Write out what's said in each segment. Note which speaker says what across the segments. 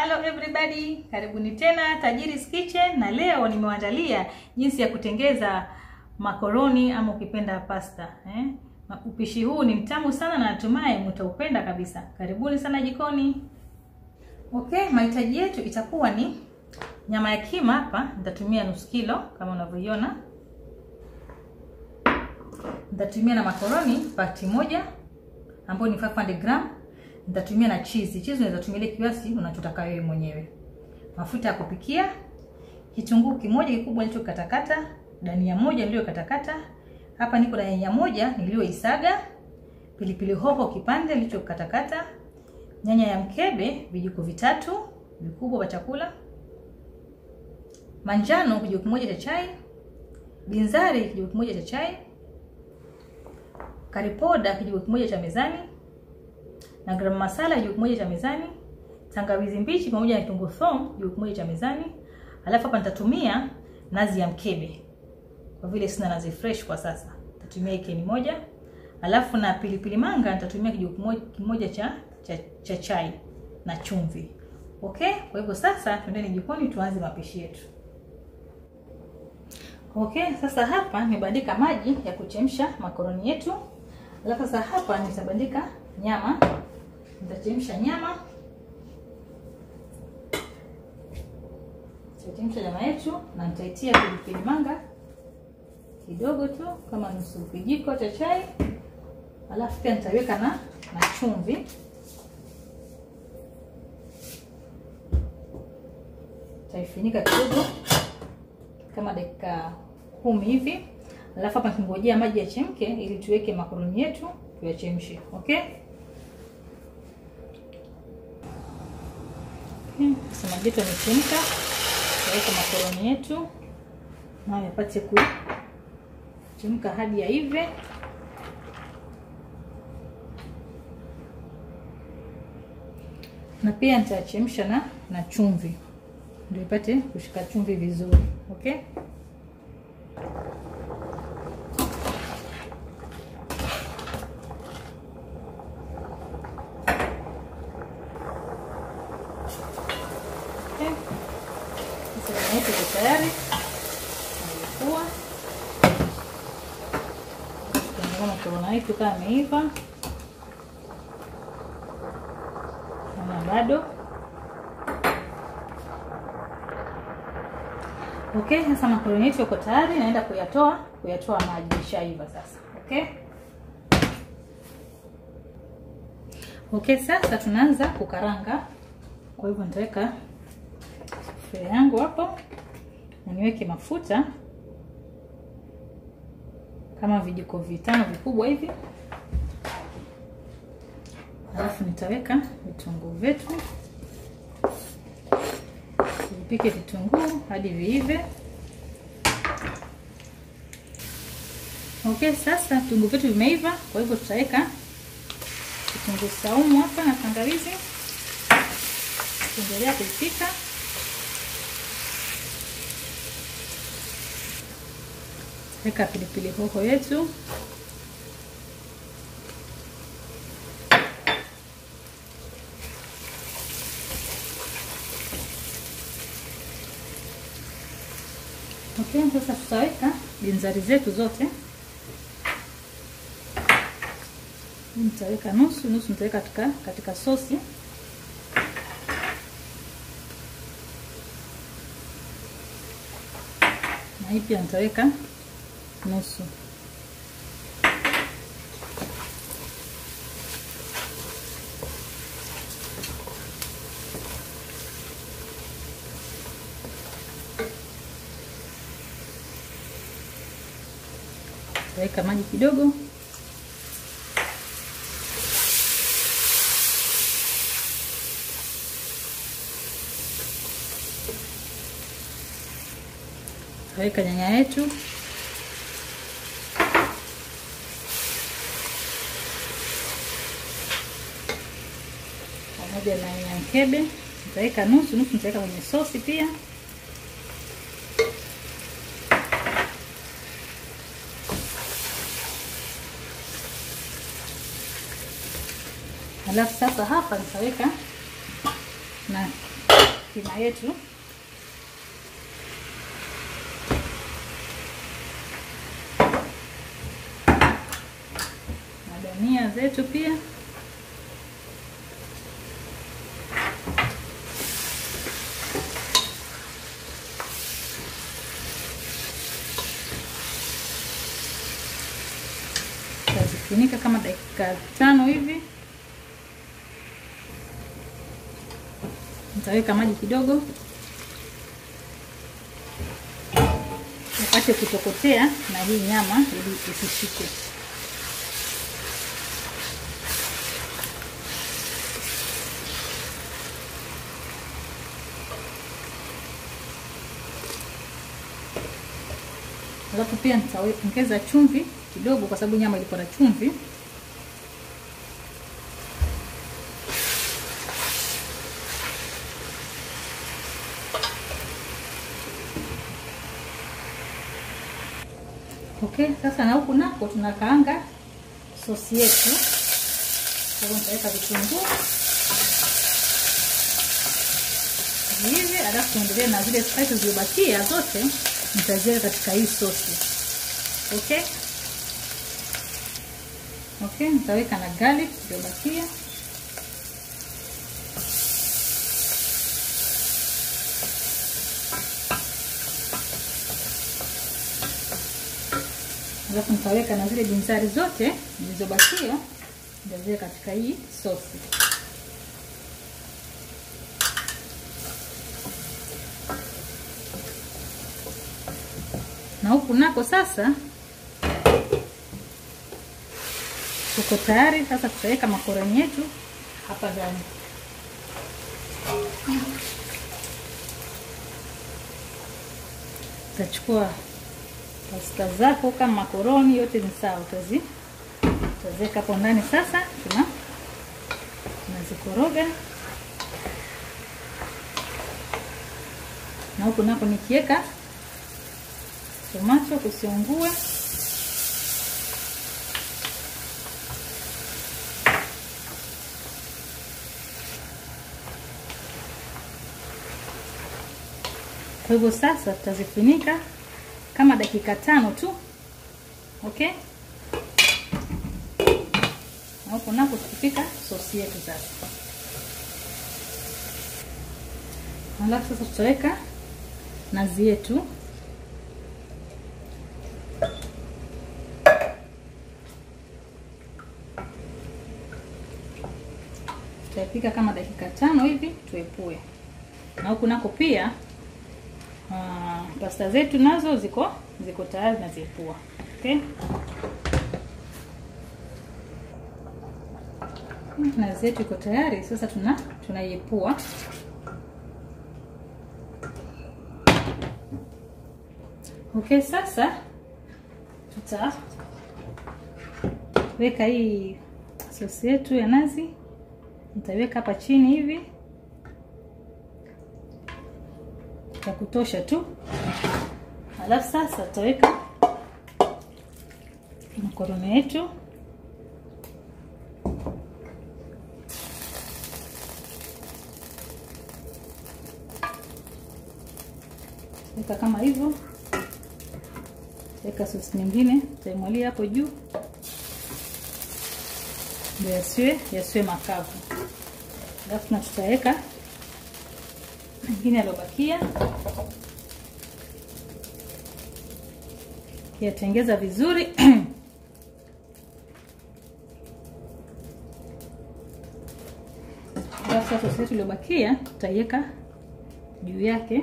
Speaker 1: Hello everybody, karibuni tena Tajiri's Kitchen, na leo nimewaandalia jinsi ya kutengeza makoroni ama ukipenda pasta eh? Upishi huu ni mtamu sana na natumai mtaupenda kabisa. Karibuni sana jikoni. Okay, mahitaji yetu itakuwa ni nyama ya kima. Hapa nitatumia nusu kilo kama unavyoiona. Nitatumia na makoroni pakiti moja ambayo ni 500 gram nitatumia na cheese. Cheese unaweza tumia ile kiasi unachotaka wewe mwenyewe. Mafuta ya kupikia, kitunguu kimoja kikubwa nilichokatakata, dania moja niliyokatakata. Hapa niko na nyanya moja niliyoisaga, pilipili hoho kipande nilichokatakata, nyanya ya mkebe vijiko vitatu vikubwa vya chakula, manjano kijiko kimoja cha chai, binzari kijiko kimoja cha chai, karipoda kijiko kimoja cha mezani na garam masala kijiko kimoja cha mezani, tangawizi mbichi pamoja na kitunguu thomu kijiko kimoja cha mezani. Alafu hapa nitatumia nazi ya mkebe kwa vile sina nazi fresh kwa sasa, nitatumia ikeni moja. Alafu na pilipili manga nitatumia kijiko kimoja, kimoja cha, cha, cha chai na chumvi. Okay, kwa hivyo sasa twendeni jikoni tuanze mapishi yetu. Okay, sasa hapa nimebandika maji ya kuchemsha makoroni yetu. Alafu sasa hapa nitabandika nyama nitachemsha nyama, nitachemsha nyama yetu na nitaitia pilipili manga kidogo tu kama nusu kijiko cha chai, alafu pia nitaweka na na chumvi. Nitaifunika kidogo kama dakika kumi hivi, alafu hapa nikingojea maji yachemke ili tuweke makoroni yetu tuyachemshe. Okay. Sasa maji yetu yamechemka, tutaweka makoroni yetu nayo yapate kuchemka hadi yaive. Na pia nitachemsha na na chumvi ndio ipate kushika chumvi vizuri. Okay. Nyama yetu iko tayari, alikuwa tuangalia makorona yetu kama ameiva ama bado. Okay, sasa makoroni yetu yako tayari, naenda kuyatoa kuyatoa maji, ishaiva sasa. Okay, okay, sasa tunaanza kukaranga. Kwa hivyo nitaweka sufuria yangu hapo na niweke mafuta kama vijiko vitano vikubwa hivi, alafu nitaweka vitunguu vyetu, vipike vitunguu hadi viive. Okay, sasa vitunguu vyetu vimeiva, kwa hivyo tutaweka kitunguu saumu hapa na tangawizi, tuendelea kuipika weka pilipili hoho yetu, okay. Sasa tutaweka binzari zetu zote, nitaweka nusu nusu, nitaweka katika katika sosi na hii pia nitaweka nusu. Weka maji kidogo. Weka nyanya yetu pamoja na nyanya mkebe, nitaweka nusu nusu, nitaweka kwenye sosi pia. Alafu sasa hapa nitaweka na kima yetu na dania zetu pia tazifunika kama dakika tano hivi nitaweka maji kidogo upate kutokotea na hii nyama ili isishike alafu pia nitaongeza chumvi kidogo kwa sababu nyama ilikuwa na chumvi okay sasa na huku nako tunakaanga sosi yetu kwa hivyo nitaweka vitunguu hivi alafu tuendelee na zile spices zilizobakia zote nitaziweka katika hii sosi okay okay nitaweka na garlic iliyobakia alafu nitaweka na zile binzari zote zilizobakia nitaziweka katika hii sosi na huku nako sasa tuko tayari sasa tutaweka makoroni yetu hapa ndani utachukua pasta zako kama makoroni yote ni sawa utazi utaziweka hapo ndani sasa tuna tunazikoroga na huku nako nikiweka tomato kusiungue kwa hivyo sasa tutazifunika kama dakika tano tu okay na huku nako tukipika sosi yetu sasa alafu sasa tutaweka nazi yetu tutaipika kama dakika tano hivi tuepue na huku nako pia uh, pasta zetu nazo ziko ziko tayari naziepua okay nazi yetu iko tayari sasa tuna tunaiepua okay sasa tutaweka hii sosi yetu ya nazi nitaweka hapa chini hivi ya kutosha tu alafu sasa tutaweka makoroni yetu weka kama hivyo weka sosi nyingine taimwalia hapo juu ndio yasiwe yasiwe makavu alafu na tutaweka mengine yaliyobakia yatengeza vizuri alafu sasa sosi yetu iliyobakia tutaiweka juu yake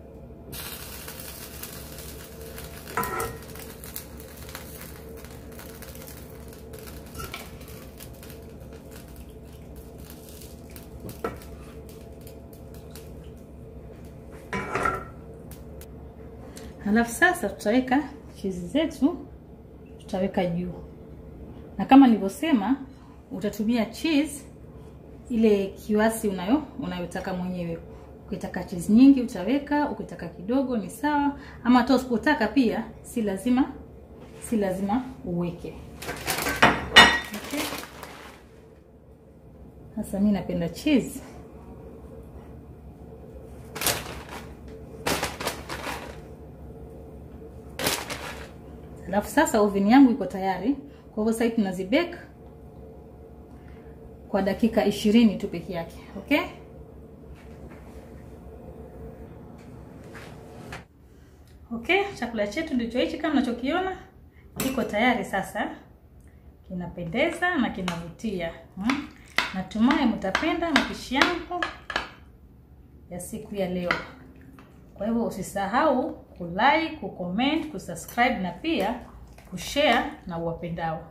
Speaker 1: Halafu sasa tutaweka chizi zetu, tutaweka juu, na kama nilivyosema, utatumia cheese ile kiasi unayo unayotaka mwenyewe. Ukitaka cheese nyingi utaweka, ukitaka kidogo ni sawa, ama hata usipotaka pia si lazima si lazima uweke. Okay. Sasa mimi napenda cheese Alafu sasa oven yangu iko tayari. Kwa hivyo sasa tunazibake kwa dakika ishirini tu peke yake. Okay? Okay, chakula chetu ndicho hichi kama mnachokiona kiko tayari sasa. Kinapendeza na kinavutia. Hmm? Natumai mtapenda mapishi yangu ya siku ya leo. Kwa hivyo usisahau kulike, kucomment, kusubscribe na pia kushare na uwapendao.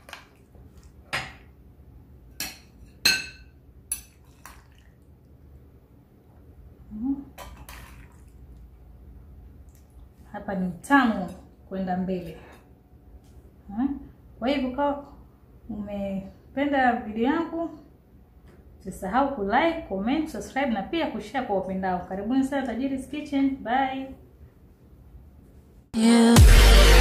Speaker 1: Hmm. Hapa ni mtamu kwenda mbele. Hmm. Kwa hivyo kama umependa video yangu usisahau kulike, comment, subscribe na pia kushare kwa wapendao. Karibuni sana Tajiri's Kitchen. Bye.
Speaker 2: Yeah.